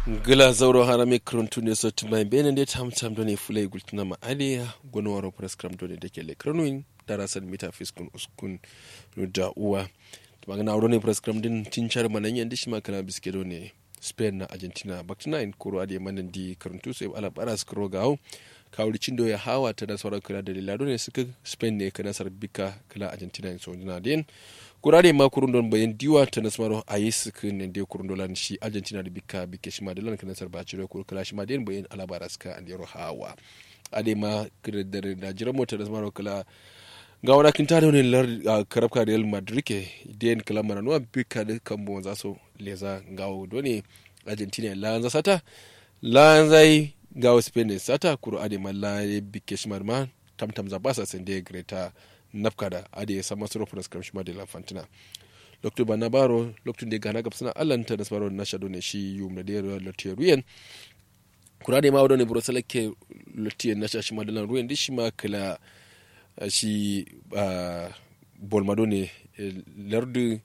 gila zauro harami krantune so tumai bene nde tam tam doni fulay gultina ma aliya gono waro prescram doni de kele kranuin darasan mita fiskun uskun da uwa tumanga na waro prescram din tinchar manan yandi shima kana biske doni spain na argentina baktina in kuro ade manan di karantu sai ala baras kuro gawo kawri cindo ya hawa ta da sauran kula da lilado ne suka spain ne kana sarbika kala argentina in so dina den kurare ma kurun don bayan diwa ta nasmaro a yi suka ne dai kurun dolan shi argentina da bika bike shi madalan kana sarba ci da kula shi madalan bayan alabara suka an yaro hawa ade ma da da jiran mota nasmaro kala ga wani kin tada wani lar karabka real madrid ke den kala maranuwa bika da kambo za so leza gawo dole argentina la sata la zai gawo spain sata kuro ade ma la bike shi ma tamtam za basa sende greta nafka da ade sama suro furas kam shima de la fantina lokto bana baro lokto de gana gapsana allanta da sparo na shado ne shi yum na de lotte ruyen kura de ma wado ne brosala ke lotte na shashi madalan ruyen di shima kala shi bolmado ne lardu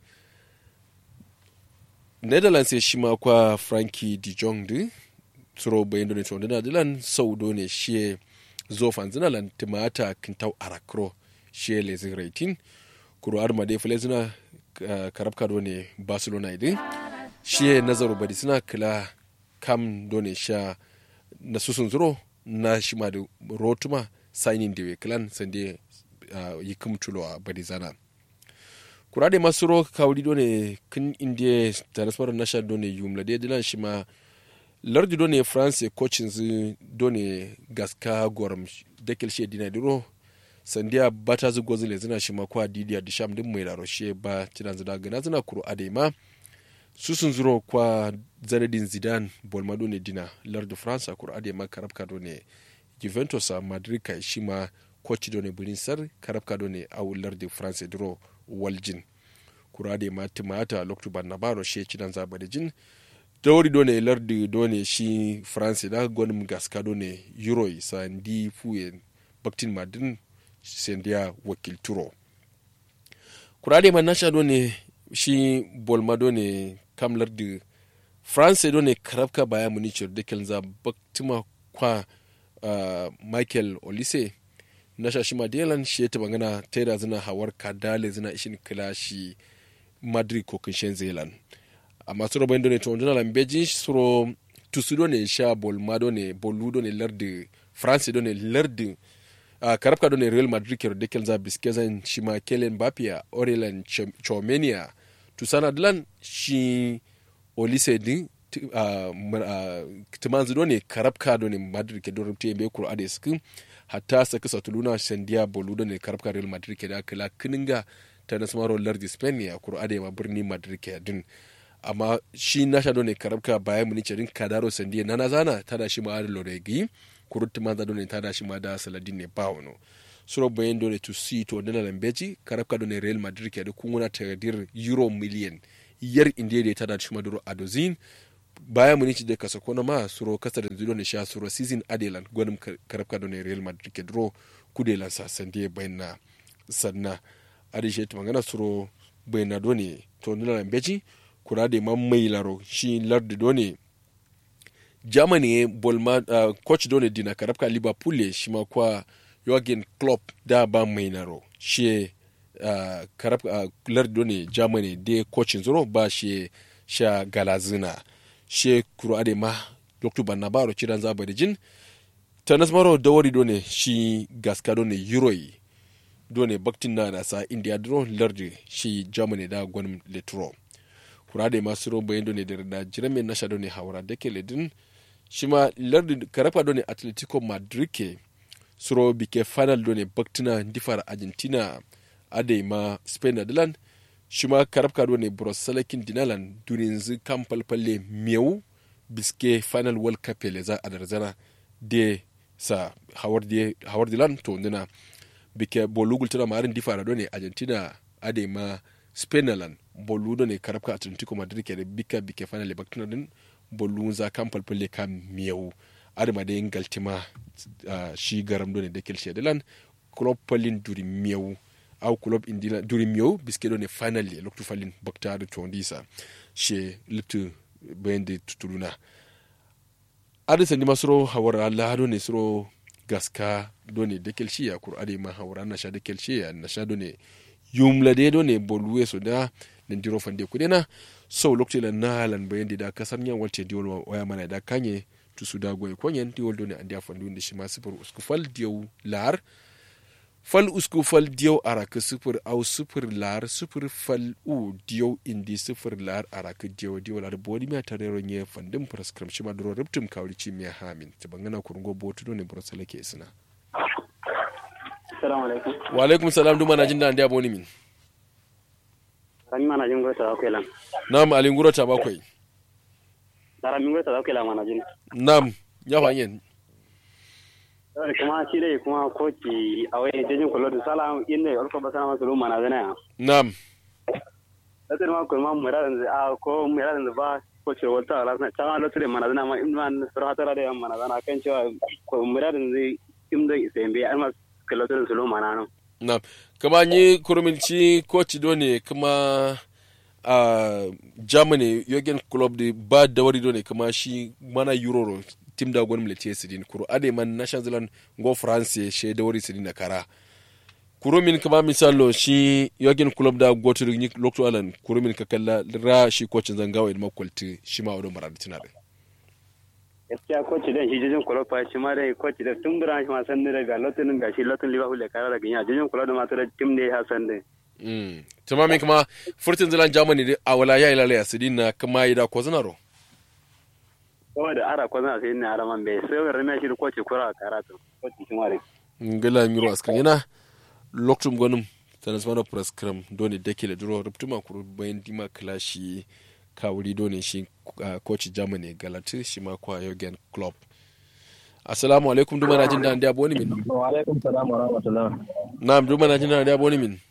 netherlands ya shima kwa frankie de jong di suro bayan do ne to da dilan sau do ne shi zo fanzina lan timata kintau arakro shi lezin raitin kuro arma dai fule suna karab kado ne barcelona idin shi nazaru badi suna kila kam done sha na susun zuro na shi ma da rotuma signing da kilan sande yi kum tulo a badi zana kura da masu ro kawuri done kin indiya ta nasarar nasha done yumla da dilan shi ma lardi done france coaching done gaska goram dakil shi dina duro sandiya ba ta zugo zile zina shi makwa didiya da sham din mai laroshe ba tinan zina gana zina kuro adema su sun zuro kwa zanedin zidane bolmado ne dina lardu france kuro adema karabka do ne juventus a madrid kai shi ma coach do ne bulin sar karabka do ne a lardu france duro waljin kuro adema timata loktu ban nabaro she cinan zaba da jin dawari do ne lardu do ne shi france da gwanin gaska do ne euro sandi fuyen baktin madin sendiya wakilturo kurade man nasha do ne shi bolma do ne kamlar da france do ne karabka baya munichir da kelza baktima kwa uh, michael olise nasha shi madelan shi ta bangana taida zina hawar kadale zina ishin kila shi madrid ko kinshen zealand amma suro bayan do ne to ndona lambeji suro tusu do ne sha bolma do ne bolu do ne lardi france do ne lardi uh, karabka do ne real madrid kero dekel za biskezan shi ma kelen bapia orelan chomenia tusana dilan shi olise din uh, uh, timanzu do ne karabka do ne madrid ke dorum tiye kuro ade skin hatta saka satuluna sandiya bolu do ne karabka real madrid ke da kala kininga ta nasmaro lardi spain ya kuro ade ma birni madrid ke din amma shi nasha do ne karabka bayan munice din kadaro sandiya nana zana tada shi ma adalo da gi kurutti ma done tada shi ma da saladin ne ba wano suro bayan dole to see to dana lambeji karabka done real madrid ke da kunguna tagadir euro million yar indiya da tada shi ma duro adozin bayan munici da kasa kona ma suro kasar da zuwa ne sha suro season adelan gwanin karabka done real madrid ke duro kudelan sa sandiya bayan na sanna adishe ta magana suro bayan na done to dana lambeji kura da man mai laro shi lardi done germany bolma uh, coach dole dina karabka liverpool shi ma kwa Jurgen Klopp da ba mai naro shi uh, karabka uh, lardi dole germany de coachin zuro ba shi sha galazina shi kuro ade ma dr bannabaro cidan zaba da jin ta nasmaro dawari dole shi gaska dole euroi dole baktin na nasa india duro lardi shi germany da gwanin letro kurade masu ro bayan dole da jirame nasha dole hawara da ke ledin shi ma lardi karafa dole atletico madrid ke suro bike final dole baktina difar argentina ade ma spain da dilan shi ma karafka dole brosalakin dinalan dunin zu kan falfalle miyau biske final world cup le za a darzana de sa hawar dilan to ndina bike bolugul tana marin difar dole argentina ade ma spain lan bolu dole karafka atletico madrid ke da bika bike final baktina din bolu za kan falfalle kan miyau adama da yin galtima uh, shi garam ne da kilshe dilan club palin duri miyau au club indina duri miyau biske ne finally loktu falin bakta da tondisa she liptu bayan da tutuluna adisa ni masro hawara Allah do ne sro gaska do ne dekel shi ya kur ade ma hawara na sha dekel shi ya na sha do ne yumla de do ne bolwe so da nin diro fande kudena so lokti la nalan bayan da kasar yan walte diwol waya mana da kanye tusu da goy konyen diwol do ne andi afandu ndi shi ma sifur usku fal diw lar fal usku fal diyaw araka sifir au sifir lar sifir fal u diyaw indi sifir lar araka diyaw diyaw lar bodi mi atare ro nye fandim prescription shi ma duro riptum kawli ci mi hamin ta bangana kurungo botu do ne brosala ke sina Assalamu alaikum. wa alaikum salam duma na jinda andi aboni min Rami mana jin gota da kwelan. nam alin guro ta bakwai Da rami gota da kwelan mana jin. nam ya fanyen Dole kuma shi dai kuma koci a wani jejin kullo da sala inda ya ulko basana masu ruma na zana. nam Latir ma kuma muradan a ko muradan ba koci wata rasna ta latir mana zana ma in man surata da mana zana kan cewa ko muradan zai imda isembe alma kullo da su ruma na no. nam kama ni kuruminci coach do ne kuma a germany yogen club de ba da wari do ne kuma shi mana euro tim da gwanin militiya sidin kuro ade man national zealand go france she da wari sidin na kara kurumin kama misalo shi yogen club da gotu ni lokto alan kurumin ka kalla ra shi coach zangawa ilma kwalti shi ma wadon maradi tana da Gaskiya koci dan shi jejin kullo fa shi ma dai koci da tun buran shi ma san da ga lotin ga shi lotin liverpool da kara da ganya jejin kullo da ma ta tim ne ha san dai. mm tamami kuma furtin zealand germany de awala ya ilala ya sidin na kuma ida ko zanaro kawai da ara kwazana sai ne ara man bai sai ga rame shi da kwace kura a karatu kwace shi mare ngala miro askan yana loktum gonum transmano prescrum doni dekile duro ruptuma kuru bayan dima klashi kawuri doni shi uh, coach germany galati shi ma kwa yogen club assalamu alaikum duma na jin da ndiya boni min wa alaikum salam wa rahmatullah na'am duma na jin da ndiya boni min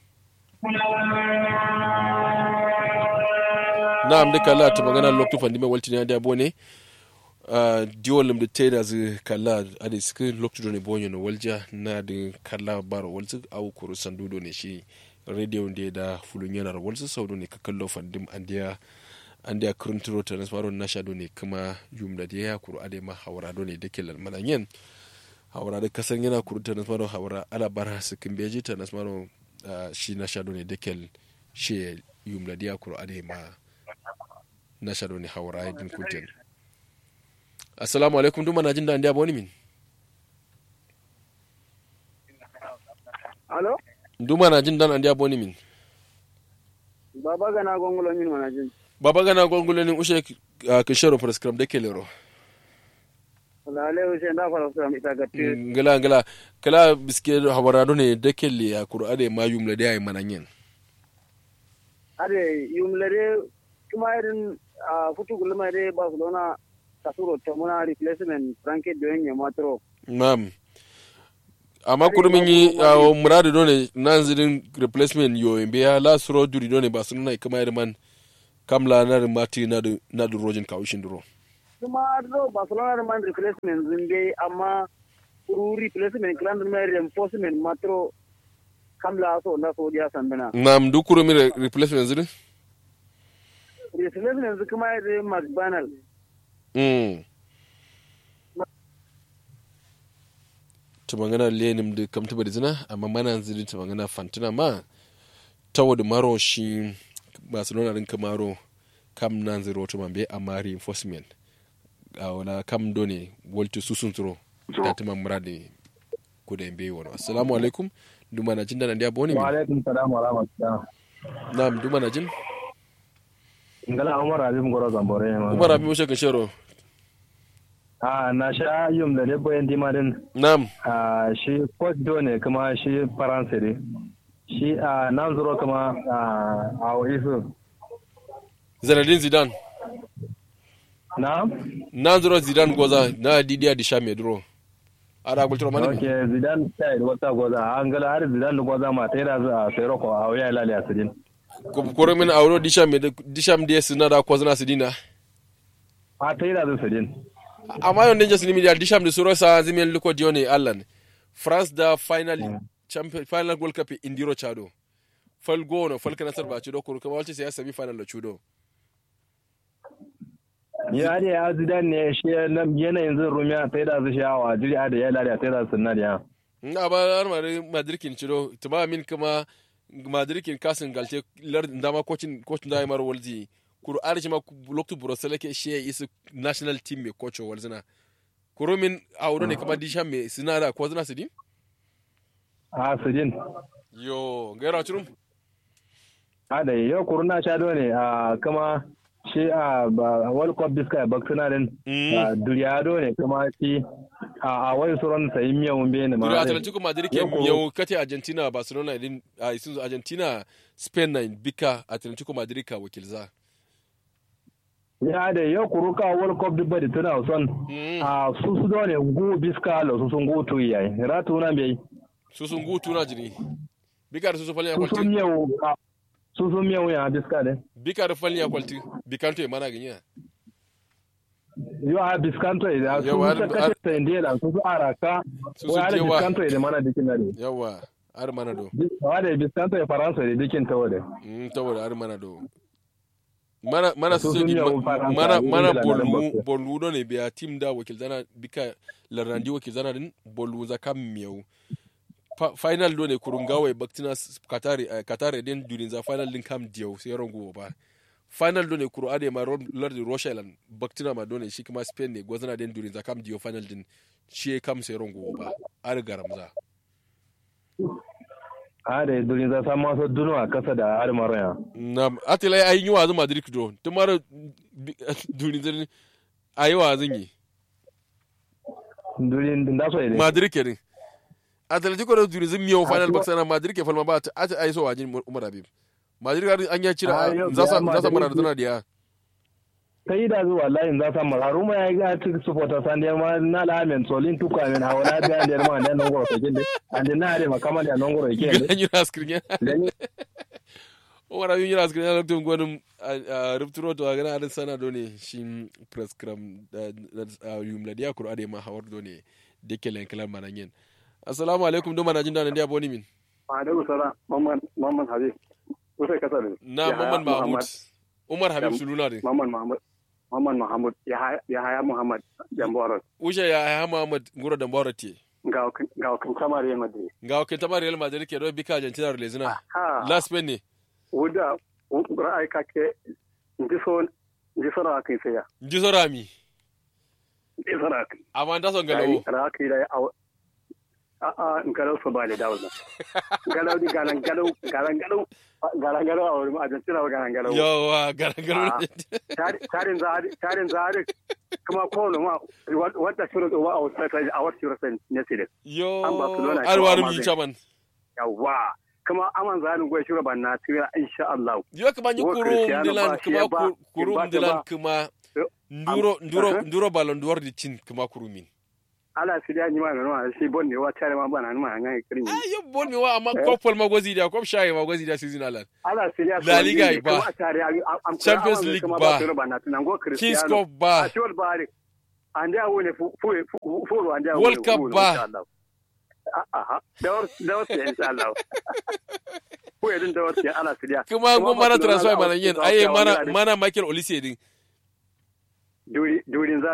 na'am duka Allah ta magana loktu fandi mai walti na ndiya bone uh, diwolim da te da zai kalla a da suka loktu da ne bonyo na walja na da kalla baro walzu au kuru sandu ne shi radio da da fulun yanar walzu sau ne ka kallo fandim an dia an dia kurnturo ta nasmaro na sha ne kuma yum da ya kuru ade ma hawara ne da ke lalmanan yin hawara da kasan yana kuru ta nasmaro hawara ala bara su kin beji ta nasmaro uh, shi na sha ne da ke shi yum da ya kuru ade ma na sha ne hawara ya din kuntin assalamu alaikum duma na jin da ndiya boni min alo duma na jin dan ndiya boni min baba gana gongulo min mana jin baba gana gongulo ni ushe uh, kishero prescribe de kelero lale use nda fara fara ita gatti ngala ngala kala biske hawarado ne de kelle ya qur'ade ma yumla de ay mananyen ade yumlere kuma irin a futu gulma de barcelona kasuro tamuna replacement franke doyen matro mam amma kurmin yi uh, muradu done nan zidin replacement yo imbe ya la suro duri done ba sunna kama irman kamla na mati na du na du rojin kawushin duro kuma do barcelona man replacement zinde amma kuru replacement clan mai reinforcement matro kamla so na so dia sandana nam du kurmin re replacement zidin replacement kuma irin mcdonald mm tumangana lenim da kam tuba zina amma mana zidin tumangana fantina ma tawo da maro shi barcelona rin kamaro kam nan zero to mambe amma reinforcement a wala kam done wolti susun turo da tuma murade ko da mbe wono assalamu alaikum duma na jin da ndiya boni wa mi alaikum salam wa rahmatullah nam duma na jin ngala umar abim goro zambore ma umar abi mushe kashero a na sha yum da lebo yan dimarin nam a shi coach do ne kuma shi faransa ne shi a nan zuro kuma a a isu zanadin zidane na nan zuro zidane goza na didiya di sha medro ara gultro mani ok zidan sai wata goza an gala har zidan da goza ma tayra a sayro ko a waya lali asidin koro min awro disham disham de sina da kozna sidina a tayra da sidin amma yon dangerous ni media disham de suro sa zimen luko dione allan france da final champion final world cup indiro chado fal gono fal kana sarba chudo koro kama walce sai semi final lo chudo ya ne ya zidan ne shi yanayin zin rumiya sai da su shawa jiri da ya lalata sai da sunna da ya nga ba har mare madrikin ciro tuma min kuma madrikin kasin galte lar dama coaching coaching da mar walzi kuru arji ma loktu brosele ke she is national team me coach walzina kuru min awdo ne kuma disha me sinara ko zina sidin a sujin yo gaira churum a da yau kuru na sha ne a kuma shi a world cup biska baksuna din duriya ne kuma shi a wani sauran sayi miyan wumbe ne ma duri atlantico madrid ke yau kate argentina barcelona din a isin argentina spain na bika atlantico madrid ka wakilza ya da yau kuru ka world cup dubba da tana son a su su ne gu biska lo su sun gutu yayi ratu na bai su sun gutu na jini bika da su su falin su sun miyau su sun miyau ya biska ne bika da falin ya kwalti bikanto ya mana ganya yo a biskanto da su ta kace ta indela su su araka Su wa su da jewa. biskanto da mana dikin da ne yawa har mana do wa da biskanto ya faransa da dikin ta wade Mm, saboda har mana do mana mana Su su sun di yawon Faransa, mana Ingila mana da bolu Denmark. bolu do ne biya team da wakil zana bika larandi wakil zana din bolu za kam miyau Fa- final do ne kurungawa baktina s- katari eh, katari din durin za final din kam diyau sai rongo ba final do ne kuru ade ma ron- lardi roshalan baktina ma do ne shi kuma spain ne gwazana din durin za kam diyau final din shi kam sai rongo ba ar garamza a da durin za samu wasu dunu a kasa da almaroya na atila ai yi wazin madrid do tumara durin zan ayi wazin yi durin da so ne madrid kenan atletico da duri zin miyau final Ati- box na madrid ke falma ba ta ata ai so wajin umar habib madrid ga an ya Ah, cira yau za sa biya za sa mara da Madrid- tana diya ta yi da zuwa layin za samu haruma ya ga cikin supporter san da ma na lamen solin tuka min hawala da da ma da nan goro take da an da na da makama da nan goro yake an yi raskrin ya da ni umar habib yi raskrin ya lokacin gwanin rupturo to ga na adin sana dole shi press cram da yum la diya kuro ade ma hawar dole deke len kalan manan yen assalamu alaikum do mana jin da nan dia boni min alaikum salam mamman mamman habib usai kasa ne na mamman mahmud umar habib suluna de mamman mahmud mamman mahmud ya haya muhammad jamboros usha ya ya muhammad nguro da mborati ga ga kan kamar real madrid ga wakil tamar real madrid ke do bika argentina relezina ha last pen ne wuda ra'ayi kake ndi so ndi so ra kai sai ya ji so rami ndi so ra kai amma da son galawo ra kai da a a in galau so ba da dawo galau di galan galau galan galau galan galau a wurin argentina galan galau yawa garan garan tarin zari tarin zari kuma kowane ma wata shirin tsoba a wasu a wasu shirin ne sai yo An Barcelona ko alwarin amma yi zai- chaman yawa kuma aman zanin gwai shirin ban na tira insha Allah yo kuma yi Wo kuru Cristiano dilan ba shi kuma ya ba- ku- kuru ba ta dilan ba. kuma Yo, nduro am- nduro aha. nduro ballon d'or di cin kuma kuru min ala si da ni ma no shi bon ne wa tare ma bana ni ma hanga kirin ah yo bon mi wa amma kopol ma gozi da kop shayi ma gozi da season alan ala si da La Liga ba. am Champions League ba. ban na tunan go kings Cristiano cup ba a shol ba ande a wone fu fu fu ande a World Cup ba. aha da war da war insha Allah ko yadin da war ala si da kuma go mana Barcelona transfer za a- mana yin za a aye kawo mana wurare. mana Michael Olise din duri durin za